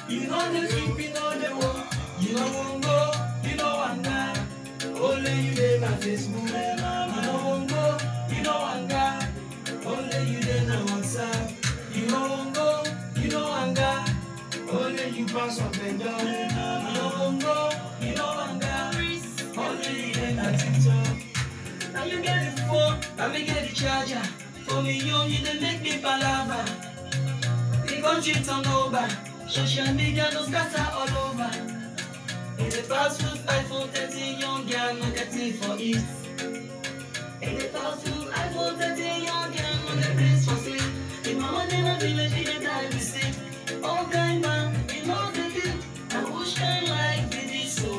You know the sleep, you know the walk. You know won't go, you know I'm not. Only you dey my Facebook. You know won't go, you know I'm not. Only you dey na WhatsApp. You know won't go, you know I'm not. Only you pass up and down. You know won't go, you know I'm not. Only you dey na TikTok. Now you get the phone, now me get the charger. For me, you, you dey make me palava. The country turn over. Social media no scatter all over. In the fast food, iPhone 13, young girl, no get it for it. In the fast food, iPhone 13, young girl, no get place for sleep. If my money no village, we dey die we sick. All kind man, you know the deal. I wish kind like be this so.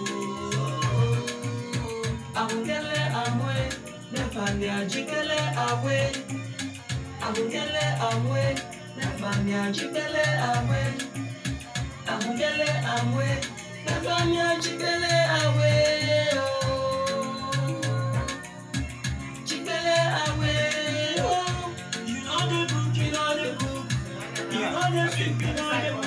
Awungele amwe, never me ajikele awe. Awungele amwe, never me ajikele awe. Awungele amwe, never me ajikele awe. Oh. Chikele awe. Oh. You know the book, you know the book. You know the sleep, you know the